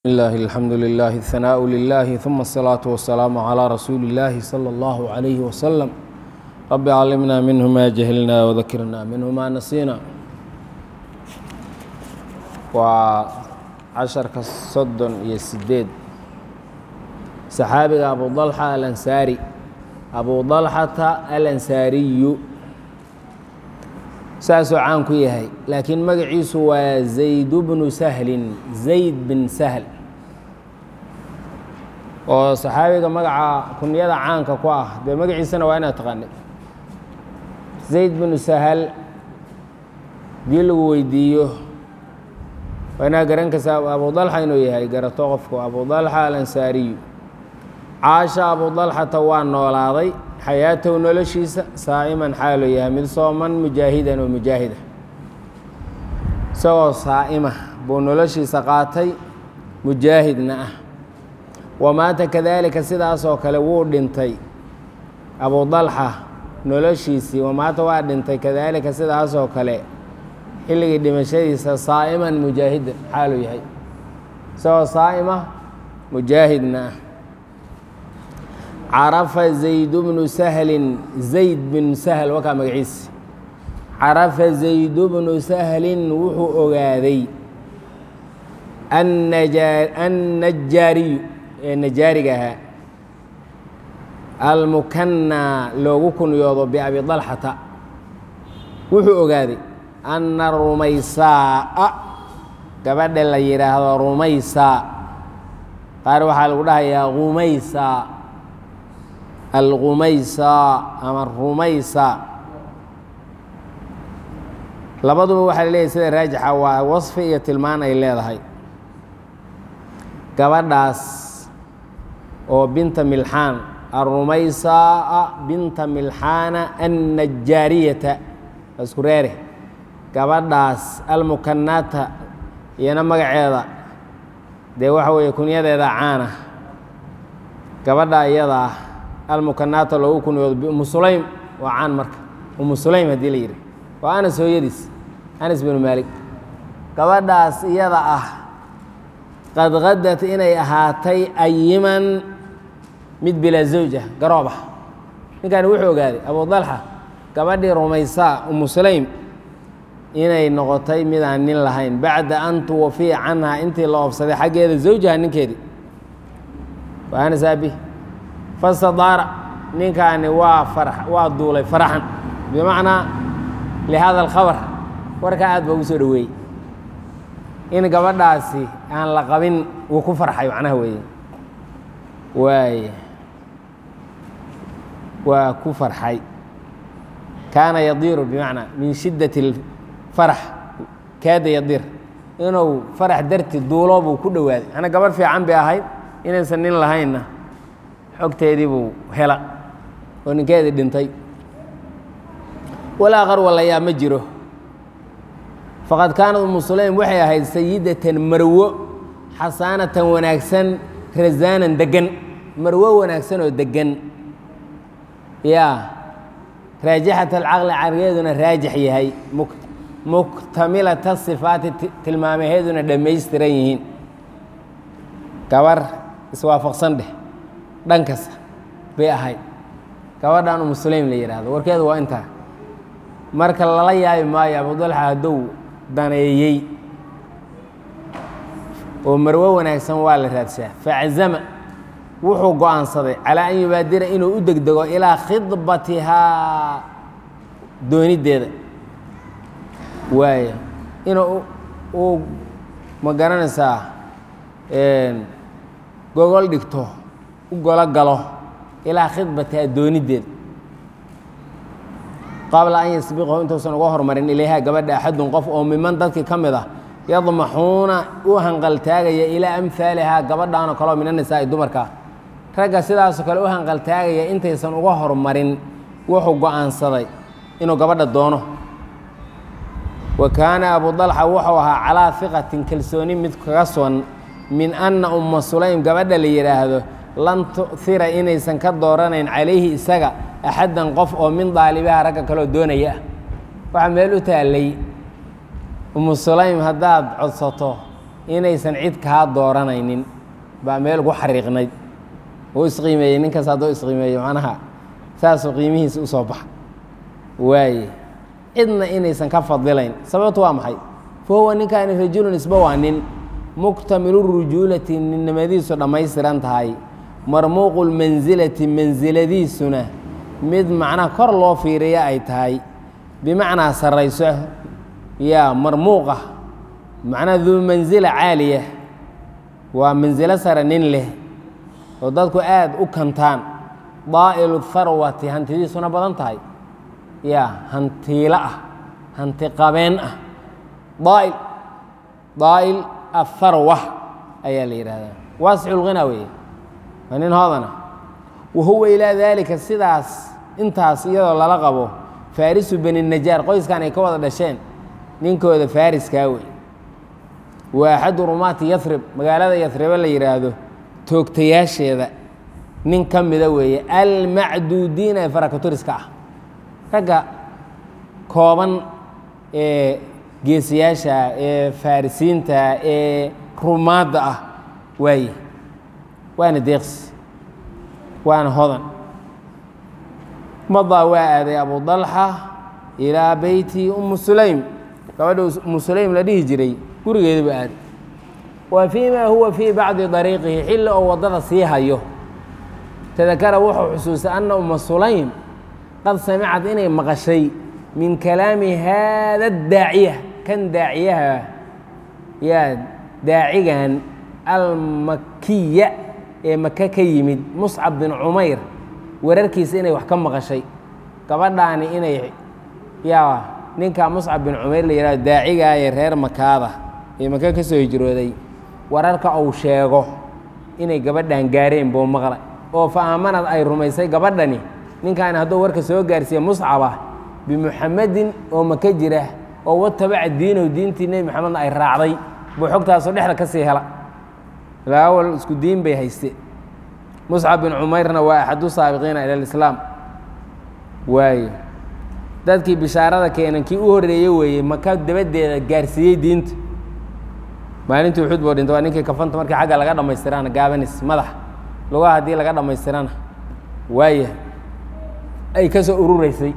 الله الحمد لله الثناء لله ثم الصلاة والسلام على رسول الله صلى الله عليه وسلم رب علمنا منه ما جهلنا وذكرنا منه ما نسينا وعشرka soddon iyo sideed saxaabiga abu طلحة alansaari abu طلحata alansaariyu saasuu caan ku yahay laakiin magaciisu waa zayd bnu sahlin zayd bin sahl oo saxaabiga magaca kunyada caanka ku ah dee magaciisana waa inaad taqaanid zayd binu sahal dii lagu weydiiyo waa inaad garan kasa abu dalxa inuu yahay garato qofku abu dalxa alansaariyu caasha abu dalxata waa noolaaday xayaatow noloshiisa saa'iman xaaluu yahay mid sooman mujaahidan oo mujaahida isagoo saa'ima buu noloshiisa qaatay mujaahidna ah wamaata kadaalika sidaasoo kale wuu dhintay abu dalxa noloshiisii wamaata waa dhintay kadaalika sidaasoo kale xilligii dhimashadiisa saa'iman mujaahidan xaaluu yahay isagoo saa'ima mujaahidna ah carafa zayd bnu sahlin zayd bin sahl wakaa magaciisi carafa zayd bnu sahlin wuxuu ogaaday annajaariyu ee najaariga ahaa almukanaa loogu kunyoodo biabi dalxata wuxuu ogaaday anna rumaysaa gabadha la yidhaahdo rumaysaa qaar waxaa lagu dhahayaa rumaysaa alqumaysa ama rumaysa labaduba waxaa laleeyahy sida raajixa waa wasfi iyo tilmaan ay leedahay gabadhaas oo binta milxaan arumaysaa binta milxaana annajaariyata isku reere gabadhaas almukanaata iyana magaceeda dee waxa weeye kunyadeeda caana gabadha iyada ah almukanaata loogu kunyoodo umu sulaym waa caan marka umu sulaym haddii la yidhi waa anas hooyadiis anas binu maalik gabadhaas iyada ah qad qadat inay ahaatay ayiman mid bilaa zawja garoob ah ninkaani wuxuu ogaaday abu dalxa gabadhii rumaysaa umu sulaym inay noqotay midaan nin lahayn bacda an tuwafiya canha intii la oobsaday xaggeeda zawjaha ninkeedii waa anas aabi fastadaara ninkaani waa far waa duulay faraxan bimacnaa lihada alkhabar warkaa aad baa ugu soo dhoweeyey in gabadhaasi aan la qabin wuu ku farxay macnaha weeye waay waa ku farxay kaana yadiiru bimacnaa min shiddati اlfarax kaada yadiir inuu farax darti duulo buu ku dhowaaday macnaa gabadh fiican bay ahayd inaysan nin lahaynna xogteedii buu hela oo ninkeedii dhintay walaa qarwalayaa ma jiro faqad kaanad umu sulaym waxay ahayd sayidatan marwo xasaanatan wanaagsan rasaanan deggan marwo wanaagsan oo deggan yaa raajixat alcaqli caqligeeduna raajix yahay muktamilata sifaati tilmaamaheeduna dhammaystiran yihiin gabar iswaafaqsan dheh dhan kasta bay ahayd gabadhan umu sulaym la yidhaahdo warkeedu waa intaa marka lala yaabi maayo abudalxa haddou daneeyey oo marwo wanaagsan waa la raadsaa faczama wuxuu go-aansaday calaa an yubaadira inuu u degdego ilaa khidbatihaa dooniddeeda waaya inuu uu ma garanaysaa gogol dhigto u golo galo ilaa khidbatihaa dooniddeeda qabla an yasbiqahu intuusan uga hormarin ilayha gabadha axadun qof oo miman dadkii ka mid ah yadmaxuuna u hanqaltaagaya ilaa amhaalihaa gabadhaanoo kaleo min anisaa'i dumarkaa ragga sidaasoo kale u hanqaltaagaya intaysan uga hormarin wuxuu go-aansaday inuu gabadha doono wa kaana abu dalxa wuxuu ahaa calaa fiqatin kalsooni mid kaga sugan min anna umma sulaym gabadha la yidhaahdo lan tu'hira inaysan ka dooranayn calayhi isaga axaddan qof oo min daalibaha ragga kaloo doonaya ah waxaa meel u taallay umu sulaym haddaad codsato inaysan cid kaa dooranaynin baa meel ugu xariiqnayd uu isqiimeeyey ninkaas hadduu isqiimeeyo macnaha saasuu qiimihiisa usoo baxa waaye cidna inaysan ka fadilayn sababtu waa maxay fa huwa ninkaani rajulun isba waa nin muktamilu rujuulati ninnimadiisu dhammaystiran tahay marmuuqu lmansilati mansiladiisuna mid macnaha kor loo fiiriya ay tahay bimacnaa sarrayso yaa marmuuqa macnaha duu mansila caaliya waa mansilo sare nin leh oo dadku aad u kantaan daa'ilu tharwati hantidiisuna badan tahay yaa hantiilo ah hanti qabeen ah daail daa'il atharwa ayaa la yidhaahdaa waasixu lghinaa weeye waa nin hoodana wa huwa ilaa daalika sidaas intaas iyadoo lala qabo faarisu beni najaar qoyskan ay ka wada dhasheen ninkooda fariskaa wey waa axadu rumaati yarib magaalada yaribo la yidhaahdo toogtayaasheeda nin ka mida weeye almacduudiina ee farakaturiska ah ragga kooban ee geesiyaasha ee farisiinta ee rumaadda ah waaye waana deeqsi waana hodan madaa waa aaday abu dalxa ilaa beyti umu sulaym gabadha umu sulaym la dhihi jiray gurigeeda buu aaday wa fii ma huwa fii bacdi dariiqihi xilli oo waddada sii hayo tadakara wuxuu xusuustay anna uma sulaym qad samicad inay maqashay min kalaami haada daaciya kan daaciyaha yaa daacigan almakiya ee maka ka yimid muscab bin cumayr wararkiisa inay wax ka maqashay gabadhaani inay yaa ninka muscab bin cumayr la yihahdo daacigaa ee reer makaada ee maka ka soo hijrooday wararka uu sheego inay gabadhan gaareen buu maqlay oo fa aamanad ay rumaysay gabadhani ninkaani hadduu warka soo gaarsiiye muscaba bimuxamedin oo maka jira oo watabaca diinahu diintii nebi moxamedna ay raacday buu xogtaasoo dhexda ka sii hela ilaa awal isku diin bay hayste muscab bin cumayrna waa axadu saabiqiina ila lislaam waaye dadkii bishaarada keenan kii u horreeye weeye maka dabadeeda gaarsiiyey diinta maalintii uxud buu dhinta waa ninkii kafanta markii xagga laga dhammaystirana gaabanis madax lugaha haddii laga dhammaystirana waaya ay ka soo urureysay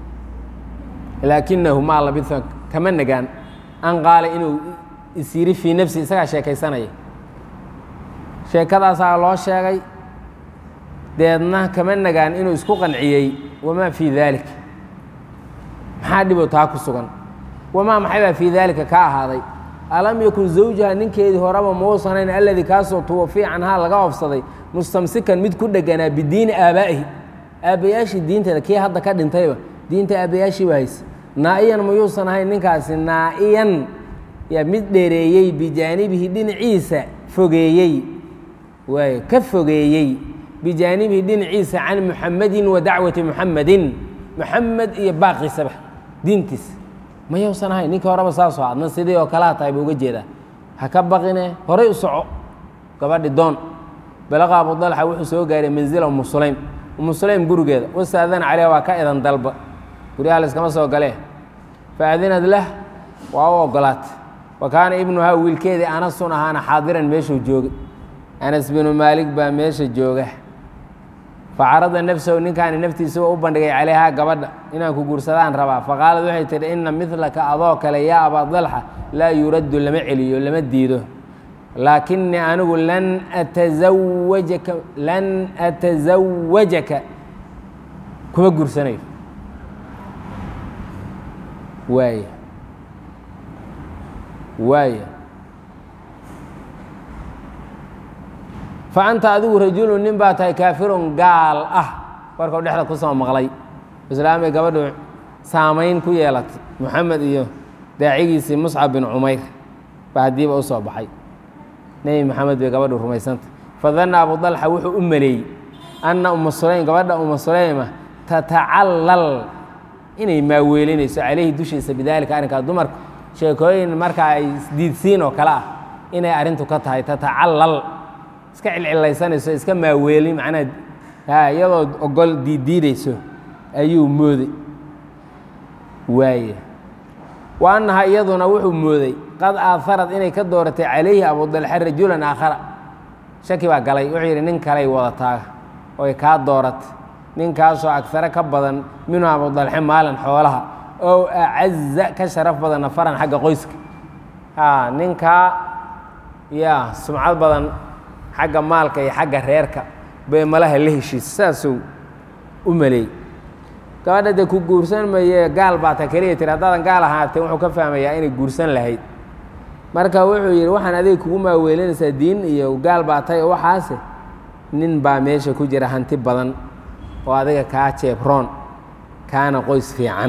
laakinahu maa labisa kama nagaan an qaala inuu isyiri fii nafsi isagaa sheekaysanaya sheekadaasaa loo sheegay deedna kama nagaan inuu isku qanciyey wamaa fii daalik maxaa dhibo taa ku sugan wamaa maxay baa fii daalika ka ahaaday alam yakun zawjaha ninkeedii horeba mauusanayn alladii kaasoo tuwafiya canhaa laga ofsaday mustamsikan mid ku dheganaa bidiini aabaa'ihi aabbayaashii diinteeda kii hadda ka dhintayba diinta aabbayaashii baa hayse naa'iyan mayuusan ahayn ninkaasi naa'iyan yaa mid dheereeyey bijaanibihi dhinaciisa fogeeyey waay ka fogeeyey bijaanibihi dhinaciisa can muxamedin wa dacwati muxamedin muxamed iyo baaqiisaba diintiisa mayuusan ahayn ninkii horeba saasoo adna sidii oo kalaa tahay buu uga jeedaa ha ka baqine horay u soco gabadhi doon balaqa abu dalxa wuxuu soo gaaray manzila umu sulaym umu sulaym gurigeeda wastaadana caleyha waa ka idan dalba guryaha layskama soo galee faadinad lah waa u ogolaatay wa kaana ibnuhaa wiilkeedii anasun ahaana xaadiran meeshuu joogay anas binu maalik baa meesha jooga facarada nafsahu ninkaani naftiisa u bandhigay calayhaa gabadha inaan ku guursadaan rabaa faqaalad waxay tihi ina midlaka adoo kale yaa abaa dalxa laa yuraddu lama celiyo lama diido laakinii anigu lan atasawajaka lan atasawajaka kuma guursanayo waaya waaya fa anta adigu rajulun nin baa tahay kaafirun gaal ah warkau dhexda ku soo maqlay islaamay gabadhu saamayn ku yeelatay moxamed iyo daacigiisii muscab bin cumayr baa haddiiba u soo baxay nebi moxamed bay gabadhu rumaysantay fadanna abu dalxa wuxuu u maleeyey anna uma sulaym gabadha uma sulayma tatacallal inay maaweelinayso calayhi dushiisa bidaalika arrinkaa dumarka sheekooyin marka ay isdiidsiin oo kale ah inay arrintu ka tahay tatacallal iska cilcilaysanayso iska maaweelin macnaha ha iyadoo ogol diiddiidayso ayuu mooday waaye wa annaha iyaduna wuxuu mooday qad aaharad inay ka dooratay calayhi abudalxa rajulan aakhara shaki baa galay wuxuu yidhi nin kaley wadataa oy kaa dooratay ninkaasoo agare ka badan minhu abudalxe maalin xoolaha ow acaza ka sharaf badan nafaran xagga qoyska a ninkaa ya sumcad badan xagga maalka iyo xagga reerka bay malaha la heshiisa saasuu u maleey gabadha dee ku guursan maye gaal baa ta keliya tiri haddaadan gaal ahaatee wuxuu ka fahmayaa inay guursan lahayd marka wuxuu yidhi waxaan adiga kugu maaweelinaysaa diin iyo gaal baa tay oo waxaase nin baa meesha ku jira hanti badan oo adiga kaa jeebroon kaana qoys fiican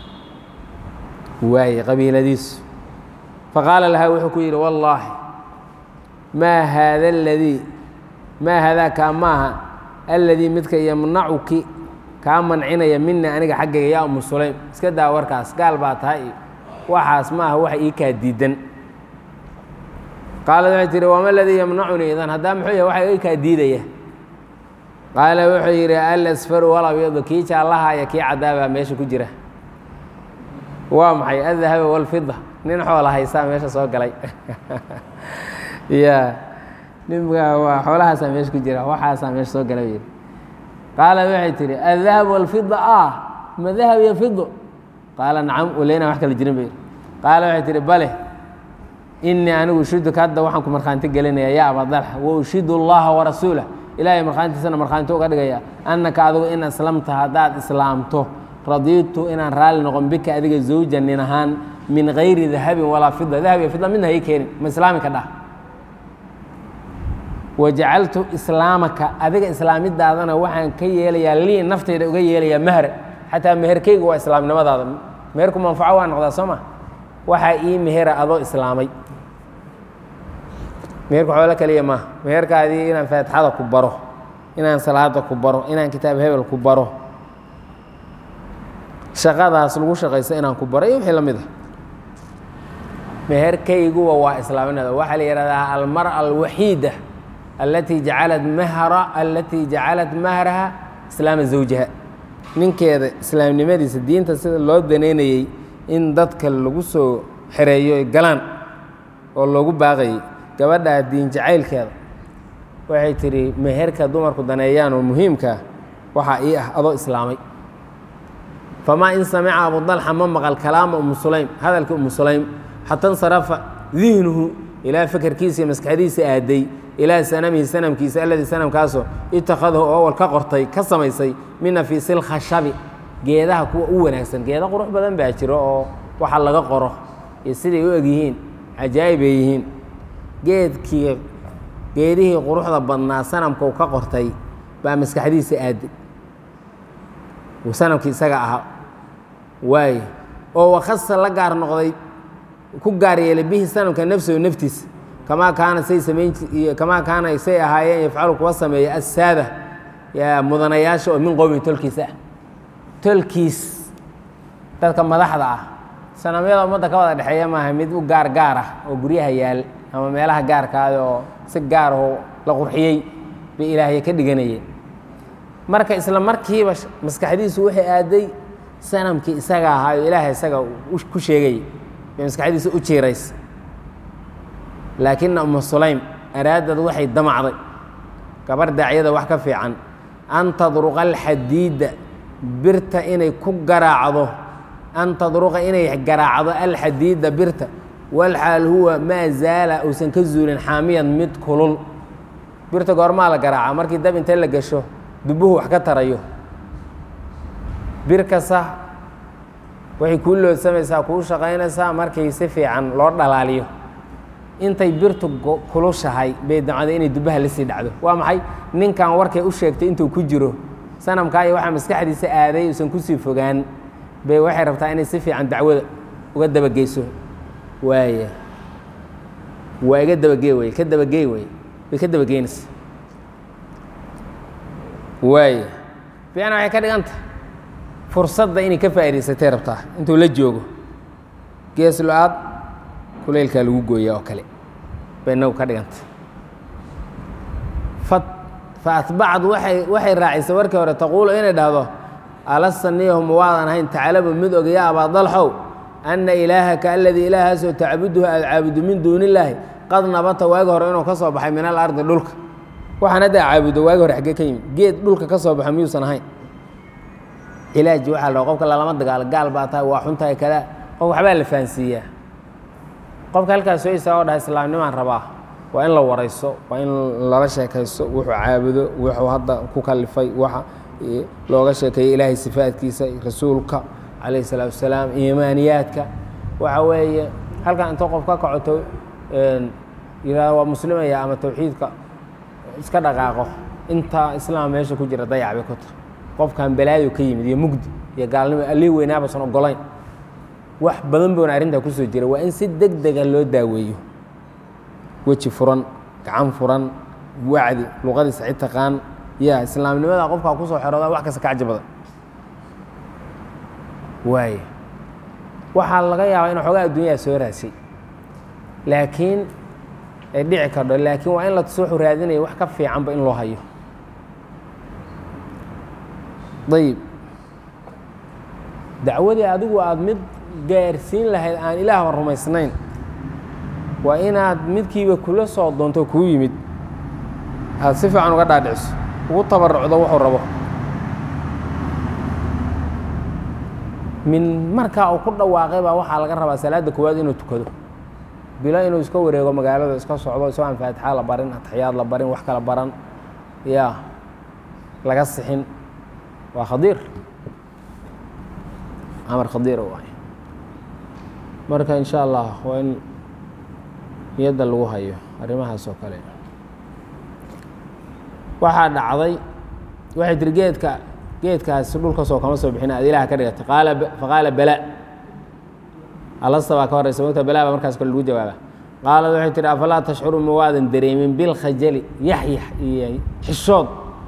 waaye qabiiladiisu faqaala lahaa wuxuu ku yidhi wallaahi maa haada aladii maa haadaa kaa maaha alladii midka yamnacuki kaa mancinaya mina aniga xaggayga yaa umu sulaym iska daa warkaas gaal baa tahay iyo waxaas maaha waxa ii kaa diidan qaalad waxay tihi wama aladii yamnacunii idan haddaa muxuu yahay waxa ii kaa diidaya qaala wuxuu yidhi alasfaru walabyadu kii jaallaha iyo kii caddaabaa meesha ku jira waa maxay aldahaba walfida nin xoola haysaa meesha soo galay ya ninka waa xoolahaasaa meesha ku jira waxaasaa meesha soo galay yidhi qaala waxay tihi aldahab walfida ah ma dahab iyo fido qaala nacam waleyna wax kala jirin ba yidhi qaala waxay tihi bale inii anigu ushiduka hadda waxaan ku markhaanti gelinaya yaa abadalxa wa ushidu allaha warasuulah ilaahay markhaantiisana markhaanti uga dhigaya annaka adigu in aslamta haddaad islaamto radiitu inaan raalli noqon bika adiga zawja nin ahaan min gayri dahabin walaa fida dahab iyo fida midna hay keenin ma islaami ka dhah wajacaltu islaamaka adiga islaamidaadana waxaan ka yeelayaa lii naftayda uga yeelayaa mahra xataa meherkeyga waa islaamnimadaada meherku manfaco waa noqdaa soo ma waxaa ii mehera adoo islaamay meherku xoolo kaliya maaha meherkaadii inaan faatixada ku baro inaan salaada ku baro inaan kitaab hebel ku baro shaqadaas lagu shaqaysto inaan ku baro iyo wixii la mid a meherkayguwa waa islaaminada waxaa la yihahdaa almara alwaxiida alatii jacalat mahra alatii jacalat mahraha islaama zawjiha ninkeeda islaamnimadiisa diinta sida loo daneynayey in dadka lagu soo xereeyo ay galaan oo loogu baaqayay gabadhaa diin jacaylkeeda waxay tidhi meherka dumarku daneeyaan oo muhiimkaa waxaa ii ah adoo islaamay famaa in samica abudalxa ma maqal kalaama umu sulaym hadalka umu sulaym xata insarafa dihnuhu ilaa fakerkiisa iyo maskaxdiisa aaday ilaa sanamihi sanamkiisa alladii sanamkaasoo itakhadahu owal ka qortay ka samaysay min nafiisi lkhashabi geedaha kuwa u wanaagsan geeda qurux badan baa jiro oo waxa laga qoro iyo siday u egyihiin cajaa'ib ay yihiin geedkii geedihii quruxda badnaa sanamka uu ka qortay baa maskaxdiisa aaday sanamkii isaga ahaa waaye oo wakhasa la gaar noqday ku gaar yeelay bihi sanamka nafsahu naftiisa kamaa kaana say samayn kamaa kaana say ahaayeen yafcalu kuwa sameeya assaada yaa mudanayaasha oo min qowmin tolkiisa ah tolkiis dadka madaxda ah sanamyada ummadda ka wada dhexeeya maaha mid u gaar gaar ah oo guryaha yaal ama meelaha gaarkaada oo si gaar oo la qurxiyey bay ilaahya ka dhiganayeen marka isla markiiba maskaxdiisu waxay aaday sanamkii isaga ahaa oo ilaahay isaga ku sheegayay bay maskaxdiisa u jiiraysa laakina umu sulaym araadad waxay damacday gabar daacyada wax ka fiican an tadruqa alxadiida birta inay ku garaacdo an tadruqa inay garaacdo alxadiida birta walxaal huwa maa zaala uusan ka zuulin xaamiyan mid kulul birta goormaa la garaaca markii dab intee la gasho dubuhu wax ka tarayo bir kasta waxay kuu loodsamaysaa kuu shaqaynaysaa markii si fiican loo dhalaaliyo intay birtu kulushahay bay damcday inay dubaha la sii dhacdo waa maxay ninkan warkay u sheegtay intuu ku jiro sanamkaa iyo waxaa maskaxdiisa aaday uusan kusii fogaan bay waxay rabtaa inay si fiican dacwada uga dabageyso waaya waa iga dabagee wey ka dabagey wey way ka dabageynaysa waaya fiicna waxay ka dhiganta fursadda inay ka faa'idaysatay rabtaa intuu la joogo gees lo-aad kuleylkaa lagu gooyaa oo kale bay inagu ka dhiganta fa fa atbacad waay waxay raacisay warkii hore taquulu inay dhahdo alasta niyahuma waadan ahayn tacalabu mid og yaa abaadalxow ana ilaahaka aladii ilaahaasoo tacbuduhu aada caabudo min duuni illaahi qad nabata waagi hore inuu ka soo baxay min alardi dhulka waxaan hadda caabudo waagi hore xaggee ka yimid geed dhulka ka soo baxa miyuusan ahayn cilaaji waxaa la qofka lalama dagaalo gaal baa tahay waa xuntahay kada qof waxbaa la fahansiiyaa qofka halkaas soo istaago dhaha islaamnimaan rabaa waa in la warayso waa in lala sheekaysto wuxuu caabudo wuxuu hadda ku kalifay waxa looga sheekeeyey ilaahay sifaadkiisa rasuulka calayh salaatu wasalaam iimaaniyaadka waxa weeye halkan inta qof ka kacoto yihahdo waa muslimaya ama tawxiidka iska dhaqaaqo intaa islaam meesha ku jira dayac bay ku tahay qofkan balaayo ka yimid iyo mugdi iyo gaalnimo allii weynaabasan ogolayn wax badan boona arrintaa kusoo jira waa in si deg dega loo daaweeyo weji furan gacan furan wacdi luqadiisa cid taqaan ya islaamnimada qofkaa kusoo xerooda wax kasta ka caji badan waay waxaa laga yaabaa in xoogaa adduunyaa soo raasay laakiin ay dhici kardho laakiin waa in la tuso wuxuu raadinaya wax ka fiicanba in loo hayo ayib dacwadii adigu aada mid gaarsiin lahayd aan ilaahba rumaysnayn waa inaad midkiiba kula soo doonto kuu yimid aad si fiican uga dhaadhiciso ugu tabarucdo wuxuu rabo min markaa uu ku dhawaaqay baa waxaa laga rabaa salaadda koowaad inuu tukado bilo inuu iska wareego magaalada iska socdo isagoo aan faatixa la barin ataxiyaad la barin wax kala baran ya laga sixin waa khadiir amar khadiira waay marka in sha allah waa in niyadda lagu hayo arrimahaas oo kale waxaa dhacday waxay tiri geedka geedkaasi dhulkasoo kama soo bixin aad ilaah ka dhigatay qaala faqaala bala alasta baa ka horeysa mogta bala baa markaas kale lagu jawaaba qaalad waxay tihi afalaa tashcuru ma waadan dareemin bilkhajali yaxyax iyo xishood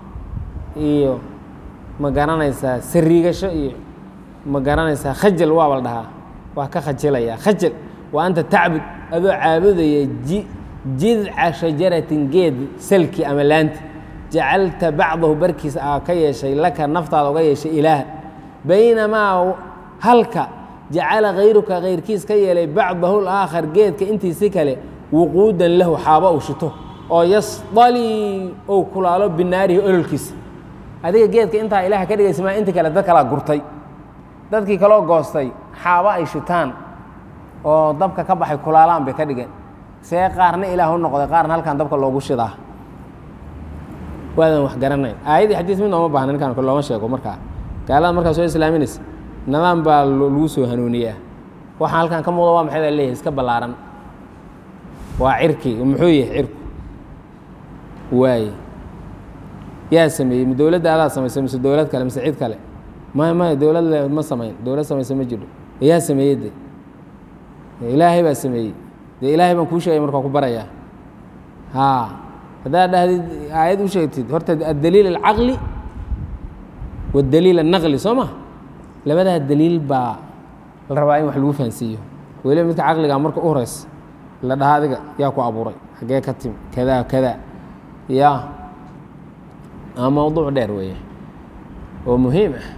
iyo ma garanaysaa sariigasho iyo ma garanaysaa khajal waaba la dhahaa waa ka khajilaya khajal wa anta tacbud adoo caabudaya ji jidca shajaratin geed salki ama laanti jacalta bacdahu barkiisa aa ka yeeshay laka naftaada uga yeeshay ilaaha baynamaa halka jacala kayruka kayrkiis ka yeelay bacdahu laakhar geedka intiisi kale wuquudan lahu xaabo uu shito oo yasdalii ou kulaalo binaarihi ololkiisa adiga geedka intaa ilaah ka dhigaysa maa inti kale dad kalaa gurtay dadkii kaloo goostay xaabo ay shitaan oo dabka ka baxay kulaalaan bay ka dhigeen see qaarna ilaah u noqday qaarna halkan dabka loogu shidaa waadan wax garanayn aayadii xadiis mid nooma baahna ninkaan looma sheego markaa gaalada markaa soo islaaminaysa nidaam baa lagu soo hanuuniyaa waxaan halkan ka muuqda waa maxay baa leeyahay iska ballaaran waa cirki muxuu yahay cirku waaye yaa sameeyey ma dowladda adaa samaysay mise dowlad kale mise cid kale maya maya dowlad le ma samayn dowlad samaysa ma jiro yaa sameeyey de ilaahay baa sameeyey dee ilaahay baan kuu sheegay markaa ku barayaa haa haddaad dhahdid aayad u sheegtid horta addaliil alcaqli waddaliil annaqli soo ma labadaa daliil baa la rabaa in wax lagu fahansiiyo weliba midka caqligaa marka u horeys la dhaha adiga yaa ku abuuray xaggee ka timi kadaa kadaa ya aa mowduuc dheer weeye oo muhiim ah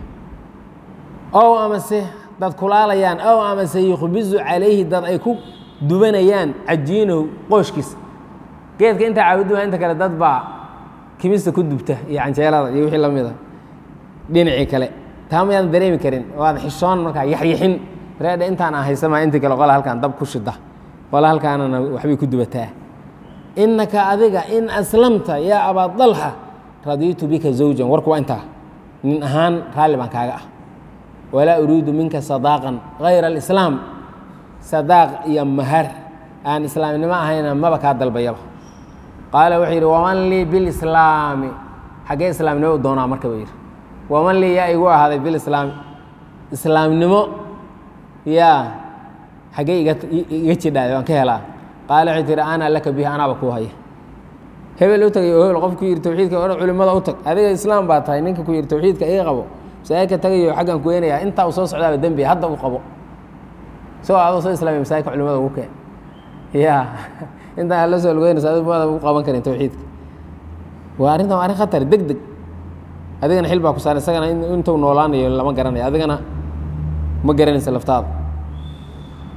ow amase dad kulaalayaan ow amase yukhbizu calayhi dad ay ku dubanayaan cajiinow qooshkiisa geedka intaa caabuduma inta kale dad baa kimista ku dubta iyo canjeelada iyo wixii la mida dhinacii kale taa mayaadan dareemi karin waad xishoon markaa yaxyaxin reedha intaan aan haysamaa intii kale qola halkaan dab ku shida qola halkaanana waxbay ku dubataa innaka adiga in aslamta yaa abaa dalxa radiitu bika zawjan warku waa intaa nin ahaan raalli baan kaaga ah walaa uriidu minka sadaaqan hayra alislaam sadaaq iyo mahar aan islaamnimo ahayna maba kaa dalbayaba qaala wuxuu yidhi waman lii bilislaami xaggee islaamnimo u doonaa marka buu yidhi waman lii yaa igu ahaaday bilislaami islaamnimo yaa xaggee iga iga jidhaaday waan ka helaa qaala wuxuu tihi ana laka bihi anaaba kuu haya hebel u tagay oo hebel qof ku yidhi tawxiidka o culimmada u tag adiga islaam baa tahay ninka ku yidhi tawxiidka iga qabo masaajidka tagayo xaggan ku weynayaa intaa uu soo socdaaba dembi hadda u qabo isagoo adoo soo islaamiya masaajidka culimada ugu keen ya intaan alla soo lugeynaysa adi maada ugu qaban karin tawxiidka waa arrintan waa arrin khatar deg deg adigana xil baa ku saaran isagana intuu noolaanayo lama garanayo adigana ma garanaysa laftaada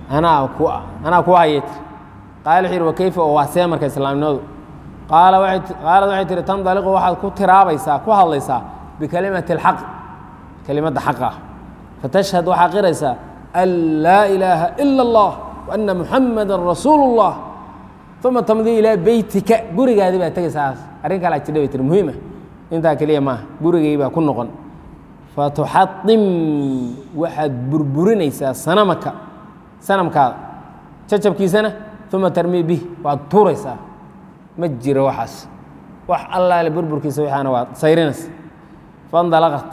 anaa ku anaa ku hayay tiri qaala wuxuu yidhi wa kayfa oo waa see marka islaamnimadu qaala waxay qaalad waxay tihi tandaliqu waxaad ku tiraabaysaa ku hadlaysaa bikalimati alxaq kelimadda xaqa ah fatashhad waxaa qiraysaa an laa ilaaha ila allah wa anna muxamadan rasuulu اllah uma tamdii ilaa beytika gurigaadii baa tegaysaa arrin kalaa jidha bay tiri muhiima intaa keliya maaha gurigay baa ku noqon fatuxadim waxaad burburinaysaa sanamaka sanamkaada jacabkiisana uma tarmii bih waad tuuraysaa ma jiro waxaas wax allaale burburkiisa waxaana waad sayrinaysa fandalaqat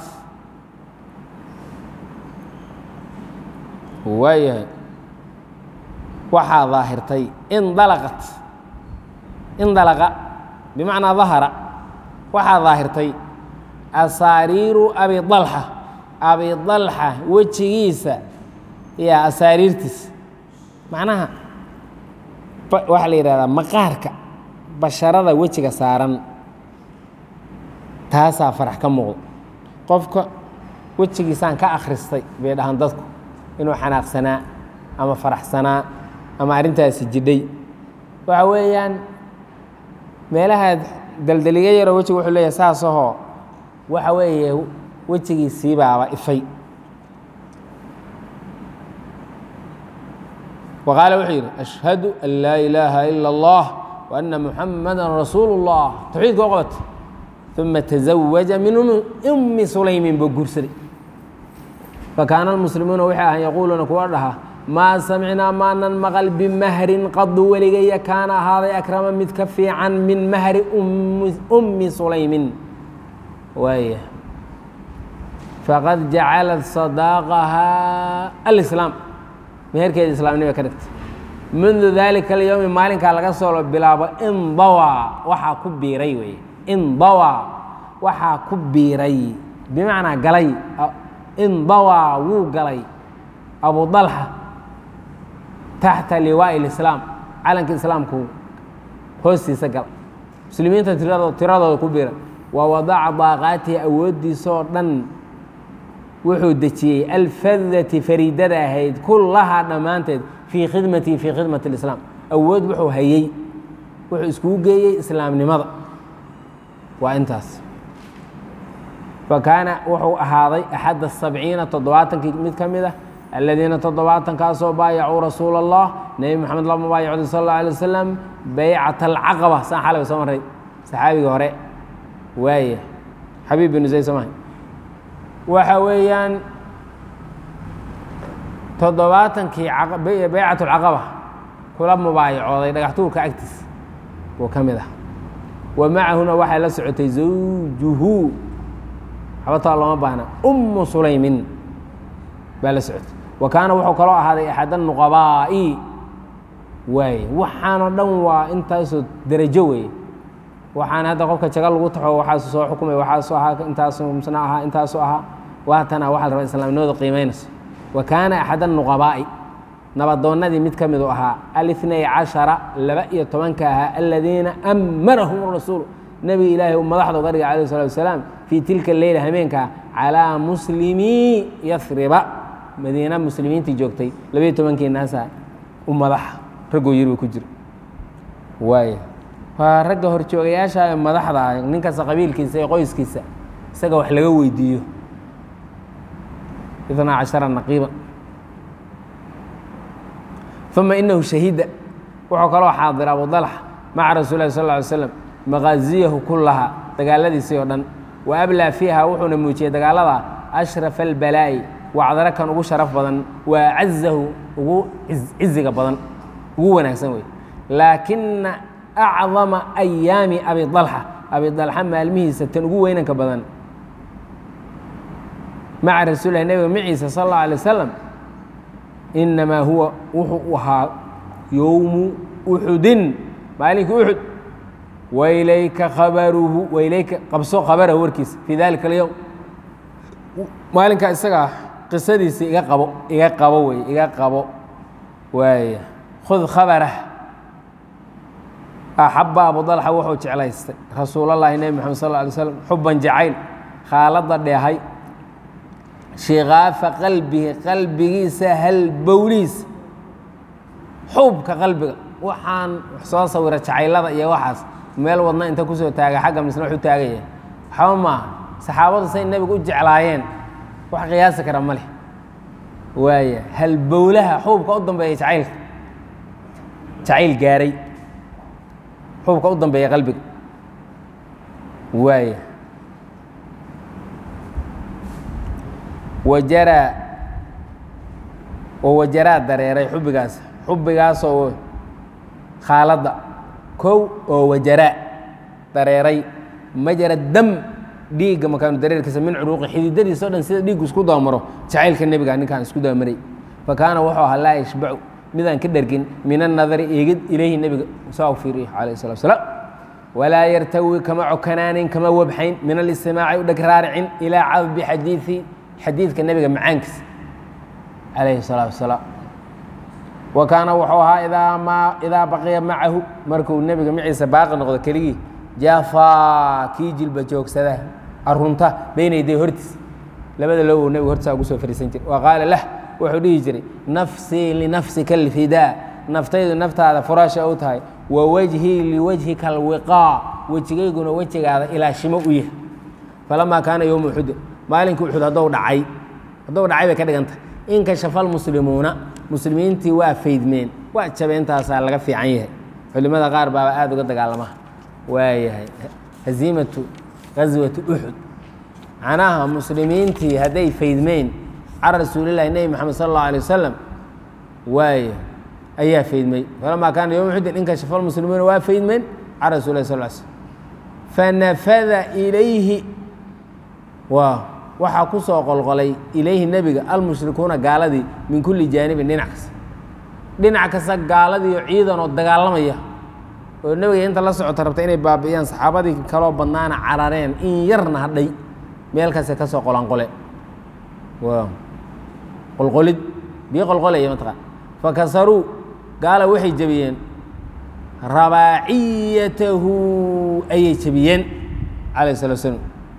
waayahay waxaa daahirtay indalaqat indalaqa bimacnaa dahara waxaa daahirtay asaariiru abi dalxa abi dalxa wejigiisa iyo asaariirtiisa macnaha waxaa la yidhahdaa maqaarka basharada wejiga saaran taasaa farax ka muuqdo qofka wejigiisaan ka akhristay bay dhahaan dadku inuu xanaaqsanaa ama faraxsanaa ama arrintaasi jidhay waxa weeyaan meelaha daldeliga yaroo wejiga wuxuu leeyahay saasahoo waxa weeye wejigiisiibaaba ifay wa qaala wuxuu yidhi ashhadu an laa ilaaha ila اllah wa anna muxamada rasuulu اllah tawxiidka oo qabata uma tazawaja min ummi sulaymin buu guursaday fakaana almuslimuuna waxay ahaan yaquuluuna kuwa dhaha maa samicnaa maanan maqal bimahrin qadu weligaya kaana ahaaday akrama mid ka fiican min mahri ummi sulaymin waaya faqad jacalat sadaaqahaa alislaam meherkeeda islaamnima ka dhigtay mundu daalika alyowmi maalinkaa laga soo bilaabo indawaa waxaa ku biiray weye indawaa waxaa ku biiray bimacnaa galay indawaa wuu galay abu dalxa taxta liwaa'i lislaam calanka islaamku hoostiisa gala muslimiinta tirado tiradooda ku biiray wa wadaca daaqaatihi awooddiisaoo dhan wuxuu dejiyey alfadati fariidada ahayd kullahaa dhammaanteed fii khidmatihi fii khidmati اlislaam awood wuxuu hayey wuxuu iskugu geeyey islaamnimada waa intaas fakaana wuxuu ahaaday axadda sabciina toddobaatankii mid ka mid ah aladiina toddobaatankaasoo baayacuu rasuula allah nebi moxamed lama baayacday sal اllah alay wasalam baycat alcaqaba saan xalay soo maray saxaabigii hore waaya xabiib binu zayd soo mahay waxa weeyaan toddobaatankii baycat اlcaqaba kula mubaayacooday dhagaxtuurka agtiis buu ka mid ah wa macahuna waxay la socotay zawjuhu xabataa looma baahna ummu sulaymin baa la socotay wa kaana wuxuu kaloo ahaaday axad anuqabaa'i waaye waxaanoo dhan waa intaasoo derajo weeye waxaan hadda qofka jaga lagu taxo waxaasu soo xukumay waxaasu ahaa intaasu msna ahaa intaasu ahaa waatana waxa la rabaa islaamnimada qiimaynayso wa kaana axad anuqabaa'i nabadoonnadii mid ka midu ahaa alitnay cashara laba iyo tobanka ahaa aladiina amarahum rasuul nebiga ilaahay uu madaxda uga dhigay alayh salatu wasalaam fii tilka leyla hameenkaa calaa muslimii yasriba madiina muslimiintii joogtay labayo tobankii naasa u madaxa raggoo yirba ku jira waaya waa ragga horjoogayaasha ee madaxda ah nin kasta qabiilkiisa iyo qoyskiisa isaga wax laga weydiiyo itnaa cashara naqiiba uma inahu shahida wuxuu kaloo xaadira abu dalxa maca rasuul lahi sal ly slam maqaaziyahu kullaha dagaaladiisii oo dhan wa ablaa fiiha wuxuuna muujiyey dagaalada ashrafa albalaa'i wacdaro kan ugu sharaf badan wa acazahu ugu ciziga badan ugu wanaagsan wey laakina acdama ayaami abi dalxa abi dalxa maalmihiisa tan ugu weynanka badan maca rasuulilah nebiga maciisa sal اllahu alay wasalam inamaa huwa wuxuu ahaa yowmu uxudin maalinkii uxud wailayka khabaruhu wailayka qabso khabarahu warkiisa fii dalika alyowm maalinkaa isagaa qisadiisa iga qabo iga qabo wey iga qabo waaya khud khabarah axaba abu dalxa wuxuu jeclaystay rasuulallahi nebi moxamed sal lla alay slam xuban jacayl khaaladda dheehay shikaafa qalbihi qalbigiisa halbowliis xuubka qalbiga waxaan soo sawira jacaylada iyo waxaas meel wadna inta kusoo taaga xagga misna wax u taagaya waxba maaha saxaabadu say nebiga u jeclaayeen wax qiyaasi kara ma leh waaya halbowlaha xuubka u dambeeya jacaylka jacayl gaaray xuubka u dambeeya qalbiga waaya wajaraa oo wajaraa dareeray xubbigaas xubbigaasoo khaaladda kow oo wajaraa dareeray majara dam dhiigga makaanu dareerkiisa min curuuqi xididadiisa o dhan sida dhiiggu isku daamaro jacaylka nebiga ninkaan isku daamaray fa kaana wuxuu ahaa laa yashbacu midaan ka dhergin min annadari eegid ilayhi nebiga saa u fiiriyo calayh salatu wasalaam walaa yartawi kama cokanaanin kama wabxayn min alistimaaci u dheg raaricin ilaa cadbi xadiidi xadiidka nebiga macaankiisa calayhi salaatu wasalaam wa kaana wuxuu ahaa idaa maa idaa baqiya macahu markuu nebiga maciisa baaqi noqdo keligii jaafaa kii jilba joogsada arunta bayna yaday hortiis labada lowow nebiga hortiisa ugu soo fariisan jiray wa qaala lah wuxuu dhihi jiray nafsii linafsika alfidaa naftaydu naftaada furaasha u tahay wa wejhii liwajhika alwiqaa wejigayguna wejigaada ilaashimo u yahay falamaa kaana yowma uxudin maalinkii uxud haddou dhacay haddou dhacay bay ka dhigantah inkashafa almuslimuuna muslimiintii waa faydmeen waa jabeentaasaa laga fiican yahay culimada qaar baaba aada uga dagaalama waayahay haziimatu gaswati uxud macnaha muslimiintii hadday faydmeen can rasuulillahi nebi moxamed sal allahu alay wasalam waaye ayaa faydmay falamaa kaana yowma uxudin inkashafa almuslimuuna waa faydmeen can rasulillahi sal slam fanafada ilayhi waa waxaa ku soo qolqolay ilayhi nebiga almushrikuuna gaaladii min kulli jaanibin dhinac kasta dhinac kasta gaaladiiyo ciidan oo dagaalamaya oo nebiga inta la socota rabta inay baabi'iyaan saxaabadii kaloo badnaana carareen in yarna hadhay meel kasta ka soo qolanqole waa qolqolid bii qolqolaya mataqaan fakasaruu gaala waxay jebiyeen rabaaciyatahu ayay jebiyeen calayh salatu slam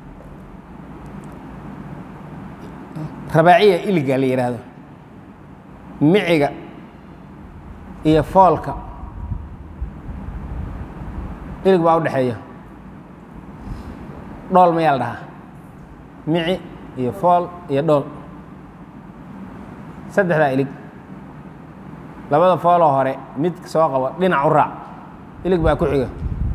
rabaaciya iliga la yidhaahdo miciga iyo foolka ilig baa u dhexeeya dhool mayaa la dhahaa mici iyo fool iyo dhool saddexdaa ilig labada fooloo hore mid soo qabo dhinac u raac ilig baa ku xiga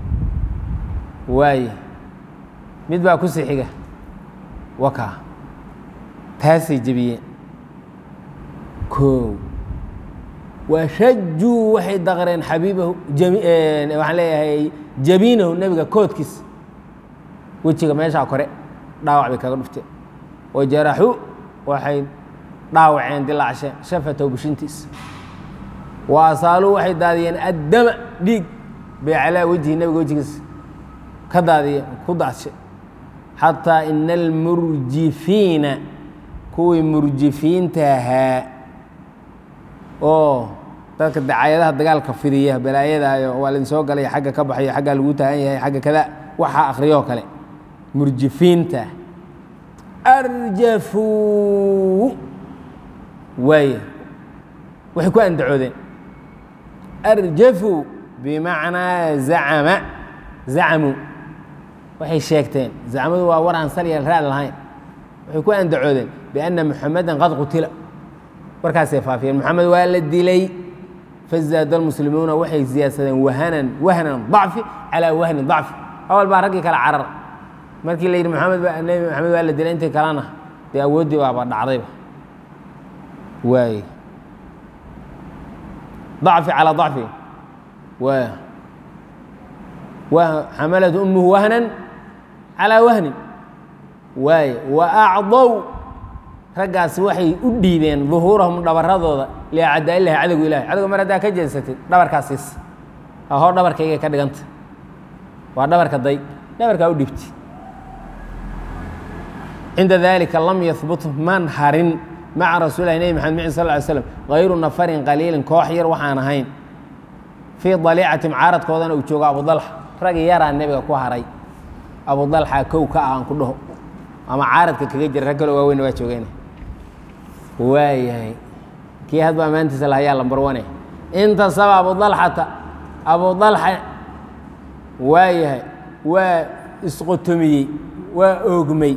waaye mid baa ku sii xiga wakaa taasay jebiyeen koow washajuu waxay daqreen xabiibahu waxaan leeyahay jabiinahu nebiga koodkiis wejiga meeshaa kore dhaawac bay kaga dhufteen wajaraxuu waxay dhaawaceen dilaacsheen shafatow bushintiis wa asaaluu waxay daadiyeen addama dhiig bay calaa wejhi nebiga wejigiis ka daadiyeen ku daadshe xataa ina almurjifiina kuwii murjifiinta ahaa oo dadka dacayadaha dagaalka fidiya balaayadaayo waa laydin soo galay xagga ka baxayo xaggaa lagu taagan yahay xagga kada waxaa akhriyoo kale murjifiinta arjafuu waay waxay ku andacoodeen arjafuu bimacnaa zacama zacamuu waxay sheegteen zacmadu waa war aan salya raad lahayn waxay ku andacoodeen bianna muxamedan qad qutila warkaasay faafiyeen moxamed waa la dilay fazaada almuslimuuna waxay siyaadsadeen wahanan wahnan dacfi calaa wahnin dacfi awal baa raggii kale carar markii la yidhi maxamed ba nebi maxamed waa la dilay intii kalena dee awooddii baaba dhacdayba waay dacfi calaa dacfi wa wa xamalat umuhu wahnan calaa wahnin waaye wa acdow raggaasi waxay u dhiibeen duhuurahum dhabaradooda liacdaa ilahi cadowga ilahi cadowga mar haddaa ka jeensatid dhabarkaa siis ahoo dhabarkaygay ka dhiganta waa dhabarka day dhabarkaa u dhiibti cinda dalika lam yahbut man harin maca rasuulilahi nebi maxamed micin sal ly slam hayru nafarin qaliilin koox yar waxaan ahayn fii daliicatim caaradkoodana uu joogo abudalxa rag yaraa nebiga ku haray abudalxa kow ka ah aan ku dhaho ama caaradka kaga jira rag kaloo waaweyna waa joogeen waayahay kii hadba ammaantiisa lahayaa lambar wane intasaba abu dalxata abu dalxa waa yahay waa isqotomiyey waa oogmay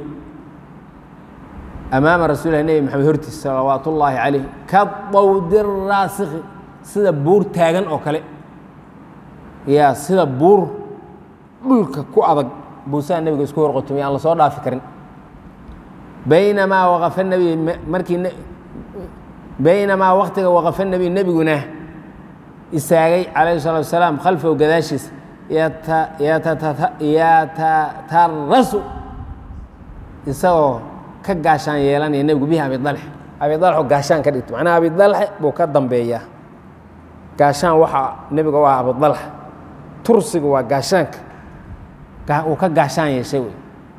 amaama rasuulilah nebi maxamed hortiis salawaat ullaahi calayh ka dawdi raasikhi sida buur taagan oo kale yaa sida buur dhulka ku adag buusaa nebiga isku horqotomiyey aan la soo dhaafi karin baynamaa waqafa nebi markii baynamaa waktiga waqafa nebi nebiguna istaagay calayhi salatu wasalaam khalfahu gadaashiisa yatatarasu isagoo ka gaashaan yeelanaya nebigu bihi abi dalxe abi dalxo gaashaan ka dhigto macnaha abi dalxe buu ka dambeeyaa gaashaan waxaa nebiga u ah abu dalxa tursiga waa gaashaanka uu ka gaashaan yeeshay wey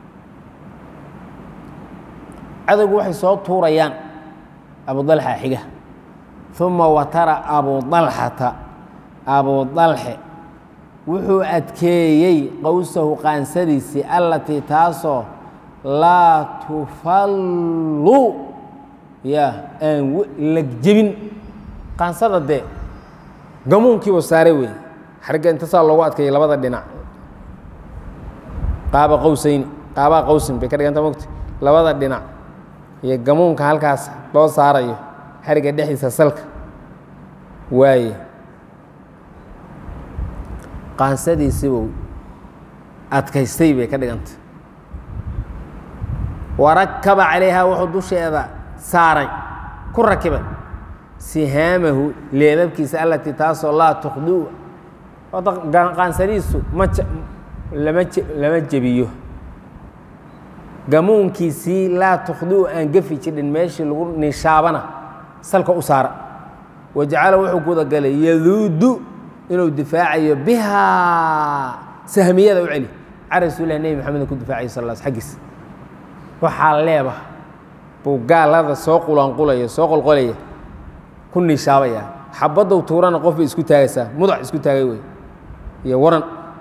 cadowgu waxay soo tuurayaan abu dalxa xiga uma watara abu dalxata abu dalxe wuxuu adkeeyey qowsahu qaansadiisii allatii taasoo laa tufallu ya aan lagjebin qaansada dee gamuunkiiba saaray wey xarigga intasaa loogu adkeeyey labada dhinac qaaba qowsayni qaabaa qowsin bay ka dhiganta mogta labada dhinac iyo gamuunka halkaas loo saarayo xarigga dhexdiisa salka waaye qaansadiisiibuu adkaystay bay ka dhiganta warakaba calayhaa wuxuu dusheeda saaray ku rakibay sihaamahu leebabkiisa allatii taasoo laa tukhdiu qaansadiisu ma lama lama jebiyo gamuunkiisii laa tukhdiu aan gefi jirin meeshii lagu nishaabana salka u saara wajacala wuxuu gudagalay yaduudu inuu difaacayo bihaa sahmiyada u celi can rasuulilah nebi maxamed ku difaacayo sal l xaggiis waxaa leeba buu gaalada soo qulanqulaya soo qolqolaya ku nishaabaya xabaddow tuurana qof bay isku taagaysaa mudac isku taagay wey iyo waran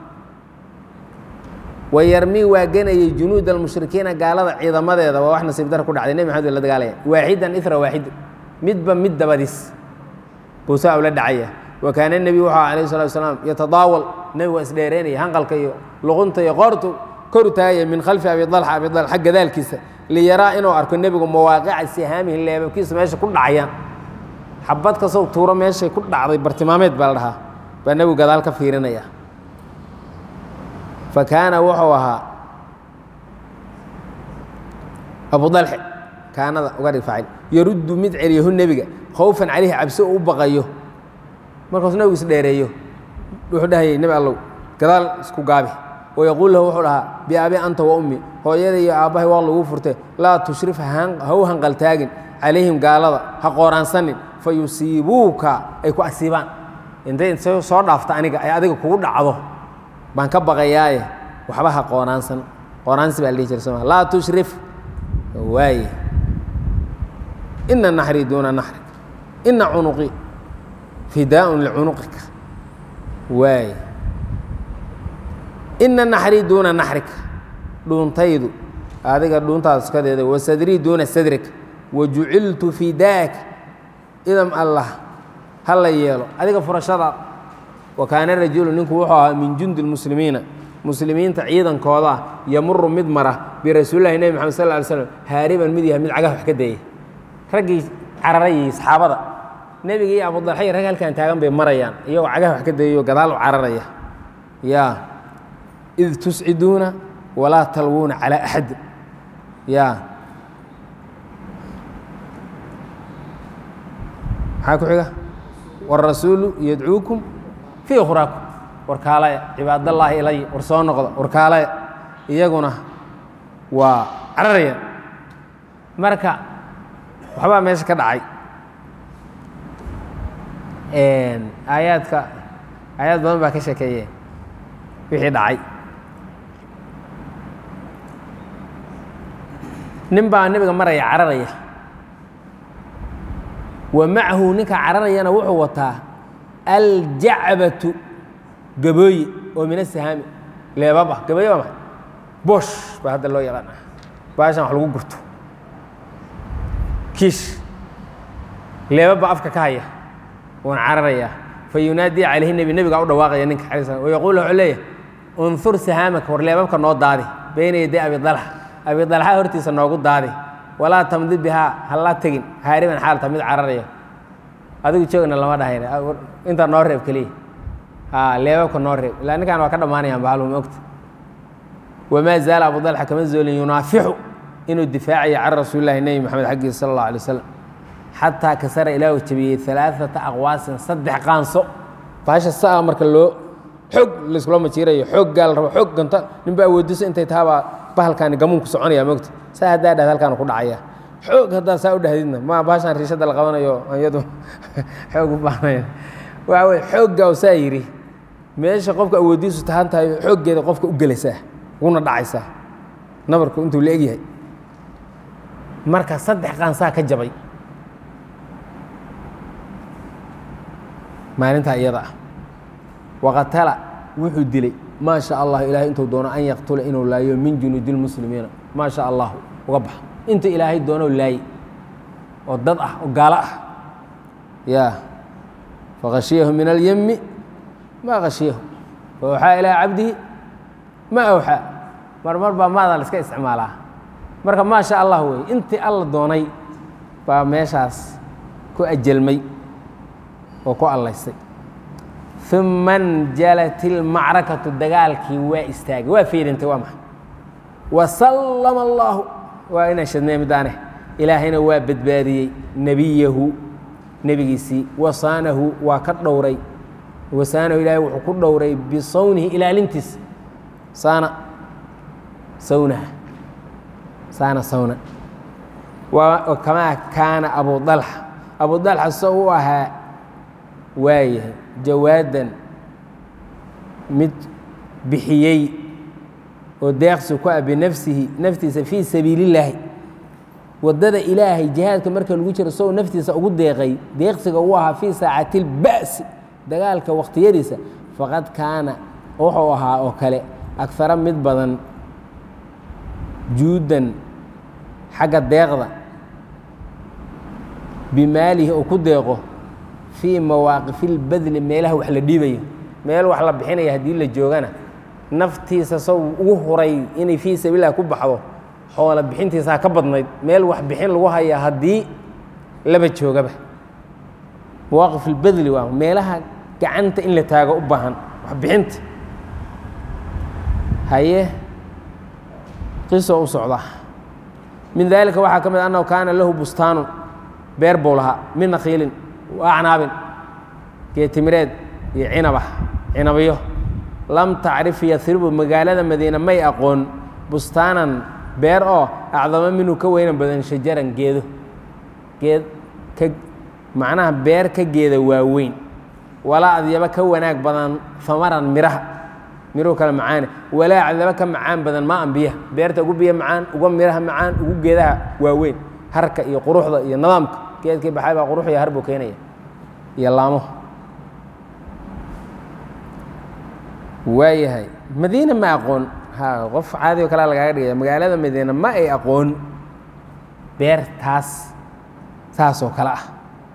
wayarmii waa ganayey junuud almushrikiina gaalada ciidamadeeda waa wax nasiib dara ku dhacday nebi maxamed la dagaalaya waaxidan ira waaxid midba mid dabadiis buusaa ula dhacaya wa kaana nebiyu wuxuu alayh salatu wasalaam yatadaawal nebigu waa isdheereynaya hanqalka iyo luqunta iyo qoortu koru taagaya min khalfi abi dalxa abi dalxa gadaalkiisa liyaraa inuu arko nebigu mawaaqica sihaamihi leebabkiisa meesha ku dhacayaan xabad kasow tuuro meeshay ku dhacday bartilmaameed baa la dhahaa baa nebigu gadaal ka fiirinaya fa kaana wuxuu ahaa abu dalxe kaanada uga dhig faacil yaruddu mid celiyahu nebiga khawfan calayhi cabsi oo u baqayo markaasuu nebigu is dheereeyo wuxuu dhahayay nebi allow gadaal isku gaabi wayaquul lahu wuxuu dhahaa biabi anta wa ummi hooyada iyo aabbahay waa lagu furtay laa tushrif ha u hanqaltaagin calayhim gaalada ha qooraansanin fa yusiibuuka ay ku asiibaan intay intay soo dhaafta aniga ay adiga kugu dhacdo baan ka baqayaaye waxba ha qooraansan qooraansi baa la dhihi jira soma laa tushrif waaye ina naxrii duuna naxrik ina cunuqii fidaaun licunuqika waaye ina naxrii duuna naxrika dhuuntaydu adiga dhuuntaada sukadeeda wa sadrii duuna sadrika wa juciltu fidaaka idam allah ha la yeelo adiga furashadaad wa kaana rajulu ninku wuxuu ahaa min jundi lmuslimiina muslimiinta ciidankooda ah yamuru mid mara birasuulillahi nebi maxamed sal ly slam haariban mid yahay mid cagah wax ka dayay raggii cararayay saxaabada nebiga iyo abudalxay rag halkan taagan bay marayaan iyagoo cagah wax ka dayayo gadaal u cararaya ya id tusciduuna walaa talwuuna calaa axadin ya maxaa ku xiga wاrasuulu yadcuukum fii ukhraakum warkaalaya cibaadallaahi ilay war soo noqda warkaalaya iyaguna waa cararayaan marka waxbaa meesha ka dhacay aayaadka aayaad badan baa ka sheekeeye wixii dhacay nin baa nebiga maraya cararaya wa macahu ninka cararayana wuxuu wataa aljacbatu gabooye oo min asahaami leebab ah gabooye waa maxay bosh baa hadda loo yaqaan ah baashan wax lagu gurto kiish leebab baa afka ka haya wuuna cararayaa fa yunaadii calayhi nebi nebigaa u dhawaaqaya ninka alay slam wayaquulu wuxuu leeyahay unhur sahaamaka war leebabka noo daadi bayna yaday abi dalxa abi dalxa hortiisa noogu daadi walaa tamdi bihaa hala tegin haariban xaalta mid cararaya adigu joogna lama dhahayna intaa noo reeb keliya ha leebabka noo reeb ilaa ninkan waa ka dhammaanayaan bahalum ogta wamaa zaala abu dalxa kama zoolin yunaafixu inuu difaacayo can rasuulillahi nebi moxamed xaggiisa sala allah alay wasalam xataa kasara ilaahu jabiyey alaaata aqwaasin saddex qaanso baasha saa marka loo xoog layskula majiirayo xoog gaal rabo xoog ganta ninba awoodiso intay tahabaa bahalkaani gamuunku soconaya mogta saa haddaa dhahd halkaan ku dhacaya xoog haddaa saa u dhahdidna ma baashaan riishadda la qabanayo iyadu xoog u baahnayn waxa weye xooggaa saa yidhi meesha qofka awoodiisu tahan tahay xooggeeda qofka u gelaysaa uguna dhacaysaa nabarku intuu la egyahay marka saddex qaansaa ka jabay maalintaa iyada ah waqatala wuxuu dilay maa sha allah ilahay intuu doono an yaqtula inuu laayo min junuudi lmuslimiina maa sha allahu uga baxa inta ilaahay doono laaye oo dad ah oo gaalo ah ya fakhashiyahu min alyemi maa khashiyahu faawxaa ilaa cabdihi ma awxaa mar mar baa maadaa la iska isticmaalaa marka maa sha allah wey intii alla doonay baa meeshaas ku ajelmay oo ku allaystay uma njalat ilmacrakatu dagaalkii waa istaagay waa fiirintay waa maxay wasallama allaahu waa inaan shadnay midaane ilaahayna waa badbaadiyey nebiyahu nebigiisii wasaanahu waa ka dhowray wasaanahu ilaahay wuxuu ku dhowray bisawnihi ilaalintiisa saana sawnaha saana sawna waa kamaa kaana abu dalxa abu dalxa soo u ahaa waayahay jawaadan mid bixiyey oo deeqsi ku ah binafsihi naftiisa fii sabiili illaahi waddada ilaahay jihaadka marka lagu jiro isagoo naftiisa ugu deeqay deeqsiga uu ahaa fii saacati ilba'si dagaalka wakhtiyadiisa faqad kaana wuxuu ahaa oo kale agara mid badan juudan xagga deeqda bimaalihi uu ku deeqo fii mawaaqifi ilbadli meelaha wax la dhiibayo meel wax la bixinaya haddii la joogana naftiisa sow ugu huray inay fii sabiililah ku baxdo xoola bixintiisaa ka badnayd meel wax bixin lagu hayaa haddii laba joogaba mawaaqif ilbadli waa meelaha gacanta in la taago u baahan wax bixinta haye qiso u socda min daalika waxaa ka mid annahu kaana lahu bustaanun beer buu lahaa min nakhiilin acnaabin geetimireed iyo cinabah cinabyo lam tacrif yasribu magaalada madiine may aqoon bustaanan beer oo acdamo minhu ka weynan badan shajaran geedo geed ka macnaha beer ka geeda waaweyn walaa adyaba ka wanaag badan famaran miraha miruhu kale macaane walaa adyaba ka macaan badan maa an biyaha beerta ugu biyo macaan uga miraha macaan ugu geedaha waaweyn harka iyo quruxda iyo nidaamka geedkii baxay baa qurux iyo har buu keenaya iyo laamo waayahay madiine ma aqoon ha qof caadi o kalea lagaaga dhigaya magaalada madiine ma ay aqoon beer taas saasoo kale ah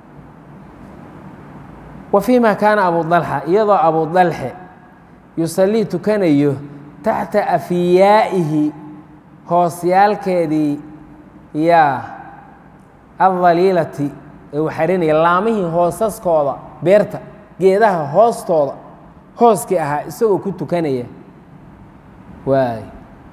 wa fii ma kaana abu dalxa iyadoo abu dalxe yusallii tukanayo taxta afiyaa'ihi hoosyaalkeedii yaa aldaliilati ee uu xarinaya laamihii hoosaskooda beerta geedaha hoostooda hooskii ahaa isagoo ku tukanaya waay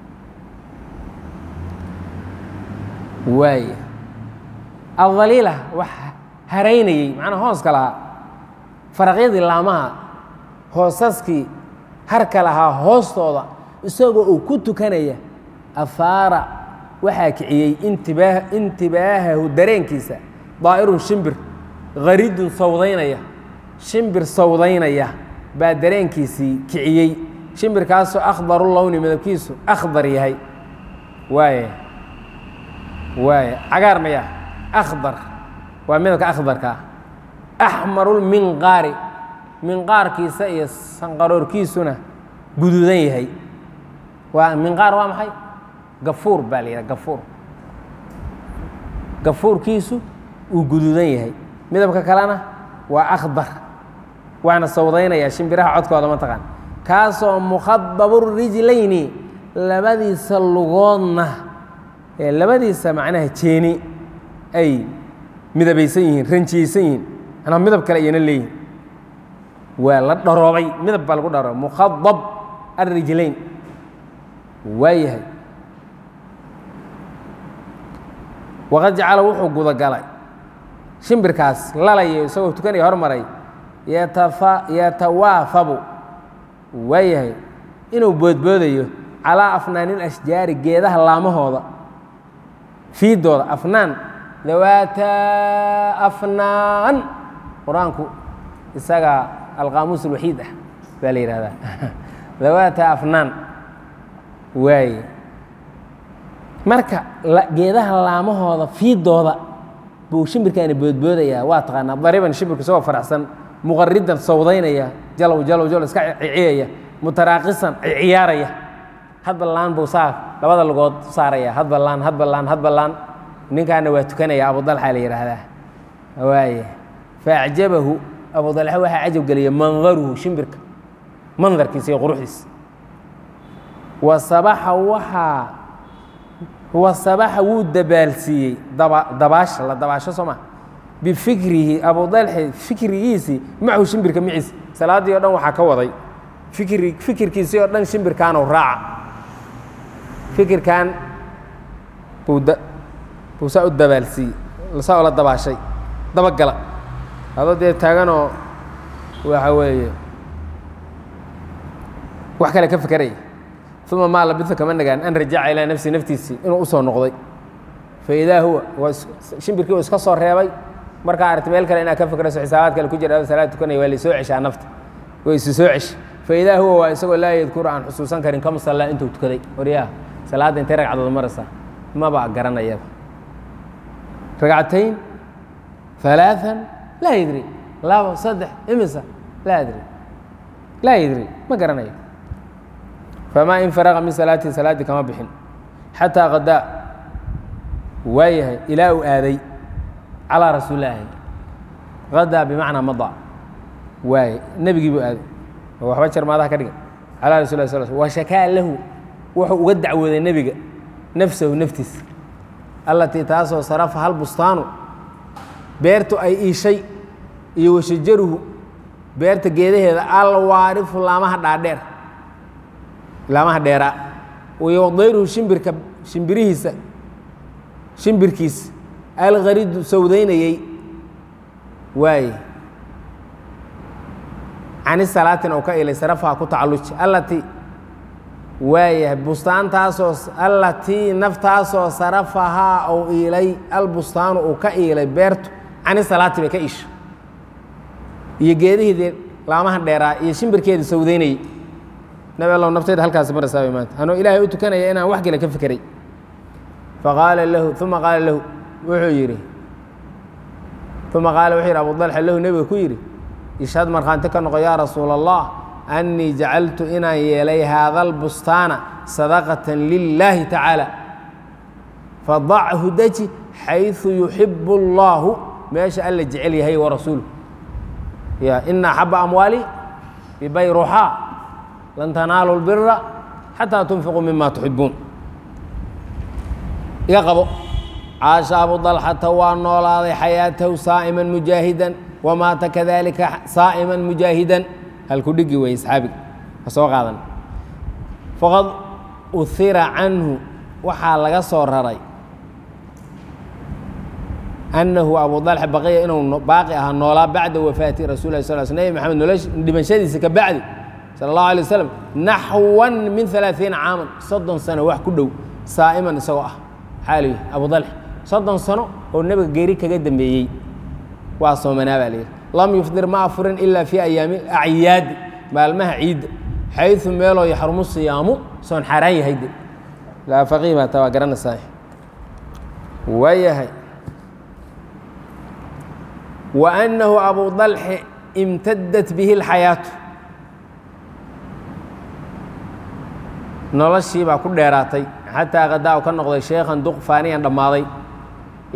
waay aldaliila wax haraynayey macnaa hooska lahaa faraqyadii laamaha hoosaskii harka lahaa hoostooda isagoo uu ku tukanaya afaara waxaa kiciyey intibaa intibaahahu dareenkiisa daa'irun shimbir haridun sawdaynaya shimbir sawdaynaya baa dareenkiisii kiciyey shimbirkaasoo akhdaru lowni midabkiisu akhdar yahay waaya waaya cagaar maya akhdar waa midabka akhdarka ah axmarulminqaari minqaarkiisa iyo sanqaroorkiisuna guduudan yahay waa minqaar waa maxay gafuur baa la yidhaha gafuur gafuurkiisu uu guduudan yahay midabka kalena waa akhdar waana sawdaynaya shimbiraha codkooda ma taqaan kaasoo mukhadabu rijlayni labadiisa lugoodna ee labadiisa macnaha jeeni ay midabaysan yihiin ranjiyeysan yihiin manaa midab kale ayana leeyihin waa la dharoobay midab baa lagu dharoobay mukhadab alrijlayn waa yahay waqad jacala wuxuu gudagalay shimbirkaas lalayo isagoo tukanaya hormaray yatafa yatawaafabu waa yahay inuu boodboodayo calaa afnaani lashjaari geedaha laamahooda fiidooda afnaan dawaata afnaan qur-aanku isaga alqaamuus alwaxiid ah baa la yihahdaa dawaata afnaan waaye marka geedaha laamahooda fiidooda buu shimbirkaani boodboodayaa waa taqaanaa dariban shimbirku isagoo faraxsan muqaridan sawdaynaya jalow jalow jalow iska ciciyaya mutaraaqisan ciyaaraya hadba laan buu saa labada lugood saaraya hadba laan hadba laan hadba laan ninkaana waa tukanaya abudalxa la yidhaahdaa waaye faacjabahu abudalxa waxaa cajab geliya mandaruhu shimbirka mandarkiisa iyo quruxdiisa wa sabaxa waxaa wa sabaxa wuu dabaalsiiyey daba dabaasha la dabaasho soo maa bifikrihi abudalxi fikrigiisii macahu shimbirka maciisa salaaddii o dhan waxaa ka waday fikri fikirkiisii oo dhan shimbirkaanuu raaca fikirkan buu da buu saa u dabaalsiiyey saa ula dabaashay dabagala adoo dee taaganoo waxa weeye wax kale ka fekeraya uma maa labisa kama nagaan an rajaca ilaa nafsi naftiisii inuu usoo noqday fa idaa huwa waa shimbirkii uu iska soo reebay markaa aragti meel kale inaad ka fikrayso xisaabaad kale ku jira salaad tukanaya waa laysoo ceshaa nafta way isu soo cesh fa idaa huwa waa isagoo laa yadkuru aan xusuusan karin kama sallaa intuu tukaday waryaha salaadda intay ragcadood maraysaa maba garanayaba ragcatayn ثaلaaثan laa yadri labo saddex imisa laa adri laa yadri ma garanayo famaa in faraqa min salaatihi salaaddii kama bixin xataa qadaa waa yahay ilaa uu aaday calىa rasuul laahi qadaa bimacnaa mada waay nebigii buu aaday oo waxba jarmaadaha ka dhigan calaa rasul lah sal wa shakaa lahu wuxuu uga dacwooday nebiga nafsahu naftiisa allatii taasoo sarafa hal bustaanu beertu ay iishay iyo washajaruhu beerta geedaheeda alwaarifu laamaha dhaadheer laamaha dheeraa iyo wadayruhu shimbirka shimbirihiisa shimbirkiisa alkharidu sawdaynayey waaye cani salaatin oo ka ilay sarafaha ku tacalluji allatii waayahay bustaantaasoo allatii naftaasoo sarafahaa ou iilay albustaanu uu ka iilay beertu cani salaati bay ka isha iyo geedihiidii laamaha dheeraa iyo shimbirkeedii sawdaynayey nabi allow naftayda halkaasi marasaabay maanta anoo ilaahay u tukanaya inaan wax kale ka fekeray faqaala lahu uma qaala lahu wuxuu yidhi uma qaala wuxuu yidhi abu dalxa lahu nebiga ku yidhi ishhad markhaanti ka noqo yaa rasuula allah annii jacaltu inaan yeelay haada albustaana sadaqatan lilaahi tacaala fadachu deji xayثu yuxibu اllahu meesha alla jecel yahay warasuulu ya ina axaba amwaali bibayruxaa lan tanaalu lbira xataa tunfiquu mima tuxibuun iga qabo caasha abu dalxata waa noolaaday xayaatahu saa'iman mujaahidan wamaata kadalika saa'iman mujaahidan halku dhigi wey asxaabiga ha soo qaadan faqad uhira canhu waxaa laga soo raray annahu abu dalxa baqiya inuu baaqi ahaa noolaa bacda wafaati rasul lah sal sl nebi maxamed nolosh dhimashadiisa ka bacdi sala allahu alay wasalam naxwan min alaaiina caaman soddon sano wax ku dhow saa'iman isagoo ah xaaliy abu dalxa soddon sano oo nebiga geeri kaga dambeeyey waa soomanaa baa layidhi lam yufdir ma afurin ilaa fii ayaami acyaadi maalmaha ciidda xayu meeloo yaxrumu siyaamu soon xaaraan yahay de laa faqih baa taa waa garanaysaa waayahay wa annahu abu dalxi imtadat bihi اlxayaatu noloshii baa ku dheeraatay xataa qadaa u ka noqday sheekhan duq faaniyan dhammaaday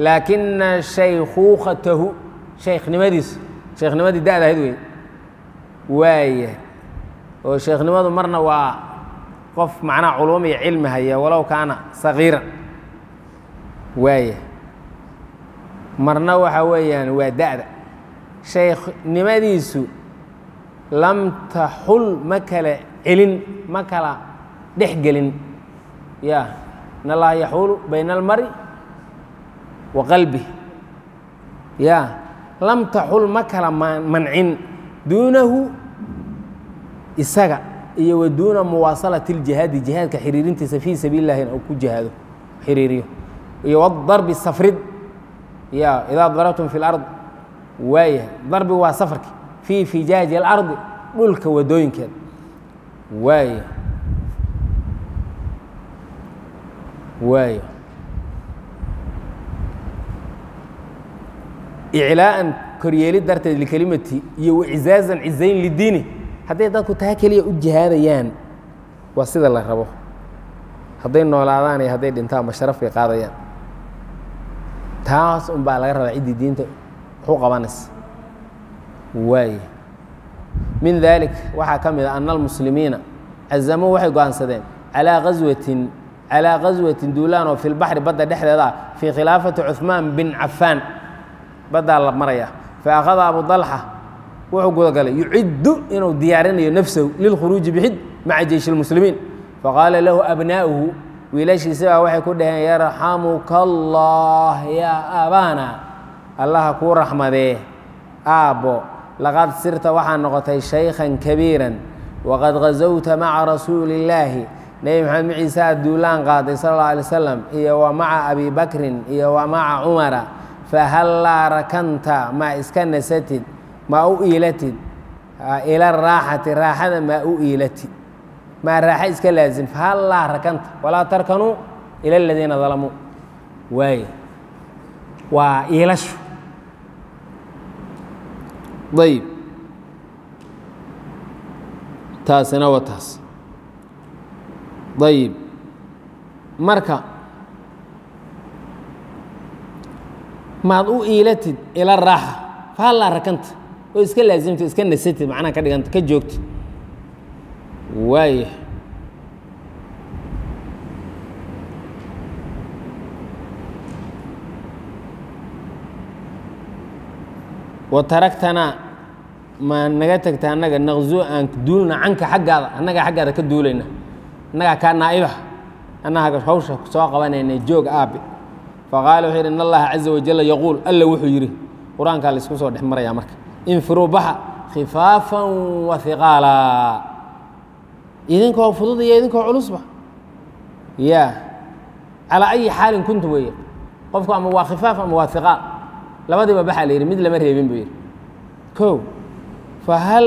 laakina shaykhuukhatahu shaykhnimadiisa shayknimadii da'da ahayd wey waaya oo sheekhnimadu marna waa qof macnaha culuum iyo cilmi haya walow kaana sagiiran waaya marna waxa weeyaan waa da'da shaykhnimadiisu lam taxul ma kala celin ma kala dhex gelin ya in allaha yaxuulu bayna almari wa qalbih ya lam taxul ma kala mancin duunahu isaga iyo wa duuna muwaasalati اljihaadi jihaadka xiriirintiisa fii sabiili اllahi in ku jihaado xiriiriyo iyo wadarbi safrid ya idaa darabtum fi اlard waaya darbi waa safarki fii fijaaji اlardi dhulka wadooyinkeeda waaya waaya iclaa'an koryeelid darteed likelimati iyo wacizaazan cizayn lidiini hadday dadku taa keliya u jihaadayaan waa sida la rabo hadday noolaadaan iyo hadday dhintaanba sharaf bay qaadayaan taas un baa laga rabaa ciddii diinta waxu qabanaysa waay min dalik waxaa ka mid a ana almuslimiina cazamuu waxay go-aansadeen calaa gaswatin calaa gaswatin duulaan oo fi lbaxri badda dhexdeeda ah fii khilaafati cuثmaan bin cafaan baddaa la maraya faakhada abu dalxa wuxuu gudagalay yuciddu inuu diyaarinayo nafsahu lilkhuruuji bixid maca jeyshi اlmuslimiin faqaala lahu abnaa'uhu wiilashiisi baa waxay ku dhaheen yarxamuka allah yaa aabaana allaha kuu raxmadee aabbo laqad sirta waxaa noqotay shaykhan kabiiran waqad gazowta maca rasuuli illaahi nebi maxamed maciise aad duulaan qaaday sal alla alay slam iyo wa maca abi bakrin iyo wa maca cumara fahallaa rakanta maa iska nasatid maa u iilatid ila raaxati raaxada maa u iilatid maa raaxa iska laazim fahallaa rakanta walaa tarkanuu ila aladiina dalamuu waay waa iilashu ayb taasina waa taas ayib marka maad u iilatid ila raaxa fahallaa rakanta oo iska laasimtid iska nasatid macnaha ka dhiganta ka joogtid waaya wa taragtanaa ma naga tegta annaga naqzu aan duulna canka xaggaada annagaa xaggaada ka duulayna annagaa kaa naa'ibaha annaga hawsha soo qabanayna joog aabe faqaala wuxuu yidhi in allaha caza wajalla yaquul alla wuxuu yidhi qur-aankaa laysku soo dhex marayaa marka infiruu baxa khifaafan wa hiqaala idinkoo fudud iyo idinkoo culusba ya calaa ayi xaalin kuntu weeye qofku ama waa khifaaf ama waa hiqaal labadiiba baxaa la yidhi mid lama reebin buu yidhi kow fahal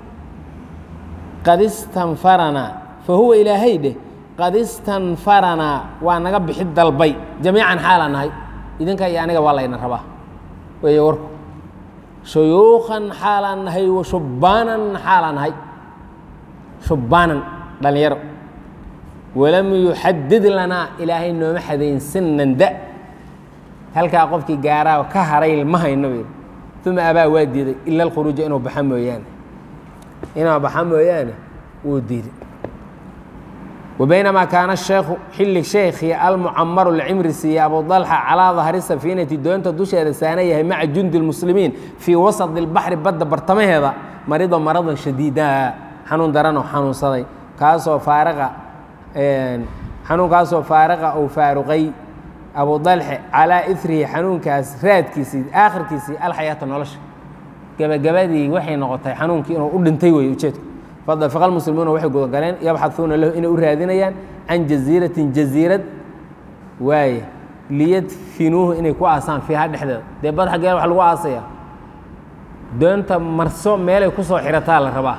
qad istanfaranaa fa huwa ilaahay dheh qad istanfaranaa waa naga bixid dalbay jamiican xaalaan nahay idinka iyo aniga waa layna rabaa weeye warku shuyuukan xaalaan nahay wa shubbaanan xaalaan nahay shubbaanan dhallinyaro walam yuxadid lanaa ilaahay nooma xadayn sinan da halkaa qofkii gaaraa ka haray ma hayno buu yidhi uma abaa waa diiday ila alkhuruuja inuu baxa mooyaane inuu baxa mooyaane wuu diiday وبينما كان الشhيkhu xili شheekii almucamaru lcimri siiye abu طلحة calىa ظahri safiinati doonta dusheeda saana yahay maca jundi الmuslimiin fii wasaط الbaxri badda bartamaheeda marido maradan shadiida xanuun daranoo xanuunsaday kaasoo faariqa xanuunkaasoo faariqa ou faaruqay abu طalxe calىa irihi xanuunkaas raadkiisii aakhirkiisii alxayaata nolosha gebagabadii waxay noqotay xanuunkii inuu u dhintay wey ujeedku fadafiqa almuslimuuna waxay gudagaleen yabxaduuna lahu inay u raadinayaan can jaziiratin jaziirad waaye liyadfinuuhu inay ku aasaan fiiha dhexdeeda dee bad xaggee wax lagu aasaya doonta marso meelay ku soo xirataa la rabaa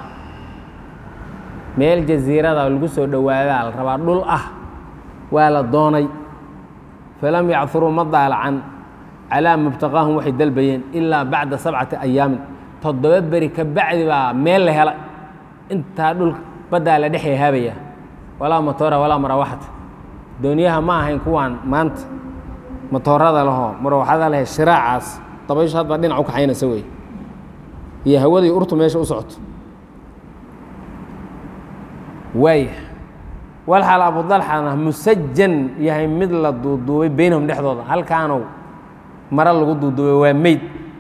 meel jaziirada lagu soo dhowaadaa la rabaa dhul ah waa la doonay falam yacuruu ma daalacan calaa mubtaqaahum waxay dalbayeen ilaa bacda sabcati ayaamin toddoba beri ka bacdi baa meel la hela intaa dhulka baddaa la dhexya haabaya walaa matoora walaa marawaxata dooniyaha ma ahayn kuwaan maanta matoorada lahoo marawaxada lehe shiraacaas dabayshu hadbaa dhinac u kaxaynaysa wey iyo hawadii urtu meesha u socoto waaya walxaal abudalxana musajan yahay mid la duuduubay beynahum dhexdooda halkaanow maro lagu duuduubay waa meyd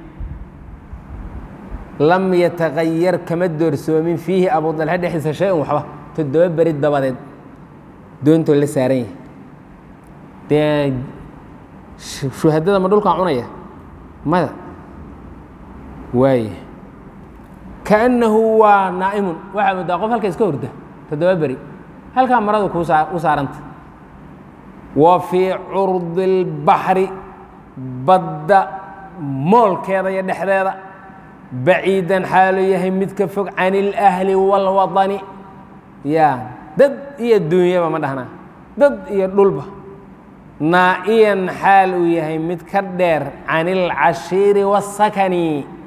lam yatagayar kama doorsoomin fiihi abudalxe dhexdiisa shay-un waxba toddoba beri dabadeed doontoo la saaran yahay dee shuhadada ma dhulkaa cunaya mada waaya kaannahu waa naa'imun waxaa moodaa qof halka iska horda toddoba beri halkaa maradu kuu saa u saaranta wa fii curdi اlbaxri badda moolkeeda iyo dhexdeeda baciidan xaaluu yahay mid ka fog can اlأhli wاlwaطani ya dad iyo duunyaba ma dhahnaa dad iyo dhulba naa'iyan xaal uu yahay mid ka dheer can اlcashiiri wالsakani